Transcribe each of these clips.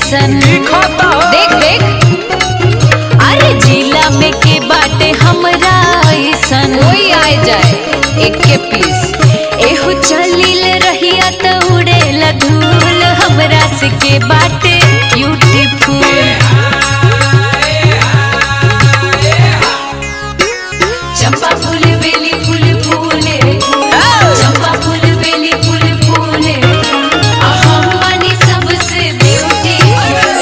ऐसन दिखता देख देख अरे जिला में के बाटे हमरा ऐसन कोई आए जाए एक के पीस एहो चलिल रहिया त उड़ेला धूल हमरा से के बाटे ब्यूटीफुल चंपा फूल बेली फूल फूले चंपा फूल बेली फूल फूले आ हम बनी सबसे ब्यूटीफुल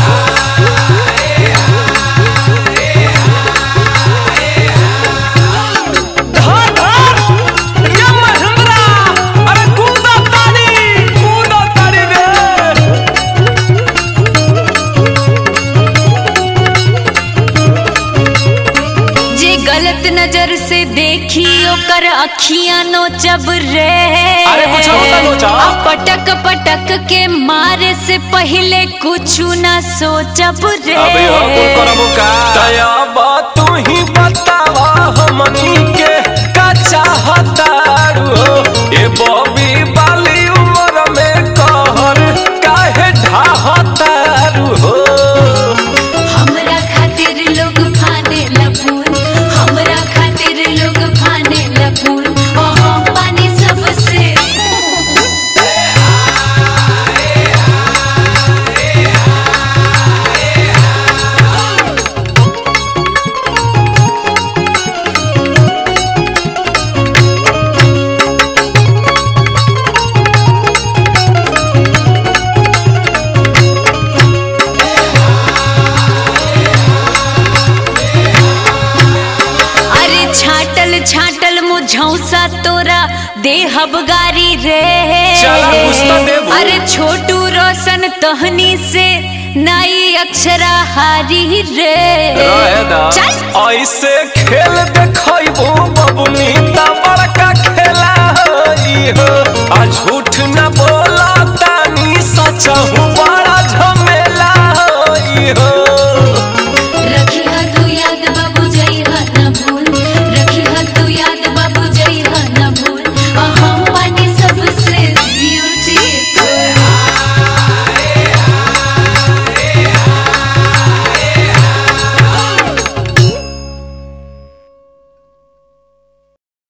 धर धर रे महेंद्रा अरे कूदा तानी कूदा तानी रे जे गलत नजर से देखी ओकर अखियां नोचब रे अरे कुछ होता नोचा। आ पटक पटक के मारे से पहले कुछ ना सोचब रे अबे हो कुल करबो का दया बा तू ही बतावा हमनी के का चाहतारू हो ए बॉबी बाली उम्र में कहर काहे ढाहतारू हो हमरा खातिर लोग फाने लफूल हमरा खातिर लोग फाने लफूल ओ हम पानी सबसे अरे छाटल छाटल मुझौसा तोरा देहब गारी रे चला कुछ तो देबू। अरे छोटू रोशन तहनी से नई अक्षरा हारी रे रहेदा चल ऐसे खेल देखैबो बबुनी ता बड़का खेला होई हो आ झूठ न बोला तानी सच हुआ